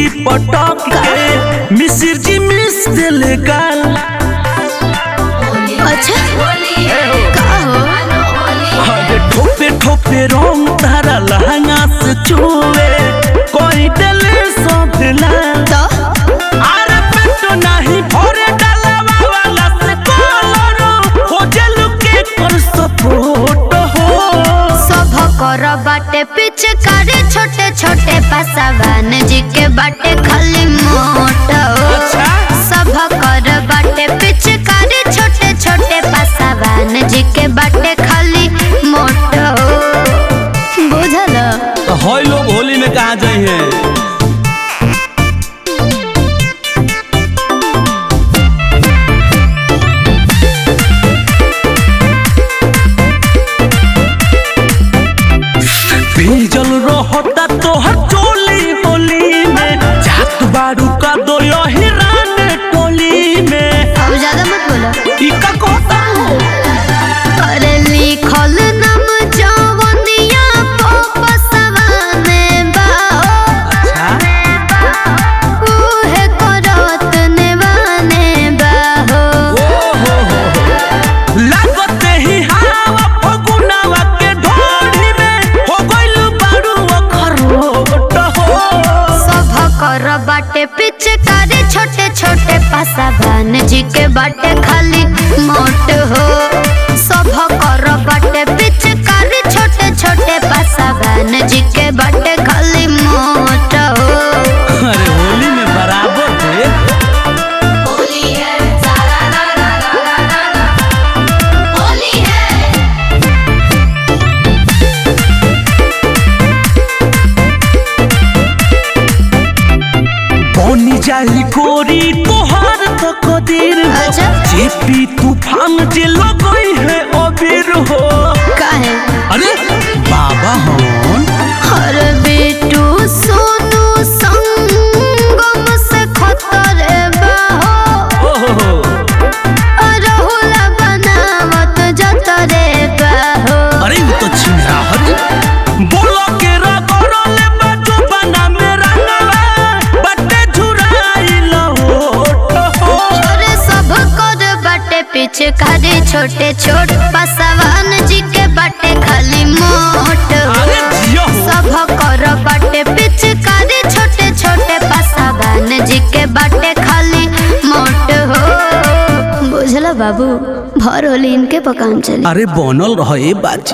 पटक के मिसिर जी मिस दिले गाल अच्छा का हो अरे ठोपे ठोपे रंग तारा लहंगा से छुए कोई दिले सब लाल तो अरे पेटो नहीं भरे डालवा वाला से कलरो हो जलु के कर सपोर्ट हो सब कर बाटे पिचकारी छोटे छोटे पसवान जी के बाटे खाली मोट अच्छा। सब कर बाटे पिचकारी छोटे छोटे पसवान जी के बाटे खाली मोट बुझल तो होय लोग होली में कहा जाए हैं भीजल रहता तोहर चोली होली में जात बारू का दो हिरान टोली में अब ज्यादा मत बोलो ई का कहता अरे लिखल नाम जवनिया पसवाने बा अच्छा उहे करत नेवाने बा हो ओ हो हो हो लागते ही हवा फगुनावा के ढोली में हो गइल बारू अखरोट हो सब कर बाटे पिचकारी छोटे छोटे पसवान जी के बाटे खाली मोट हो सब कर बाटे पिचकारी छोटे छोटे पसवान जी के बाटे खाली मोट हो अरे होली में बराबर थे होली है सारा रा रा रा रा रा रा होली है बनी जाई गोरी तोहार तो कदीर हो अच्छा। जेपी तूफान जे लगई है अबीर हो काहे अरे बाबा हन हर बेटू सोनू संगम से खतरे बाहो ओ हो हो अरहुल बनावत जतरे बाहो अरे वो तो छिंदा हरी बोलो के रगड़ले बाजू बना मेरा नवा बटे झुराई लहोट हो अरे सब कर बाटे पीछे खाली छोटे छोट पसवान जी के बाटे खाली मोट अरे जियो हो सब कर बाटे पिचकारी छोटे छोटे पसवान जी के बाटे खाली मोट हो बुझला बाबू भर होली इनके पकान चली अरे बनल रहे बाजी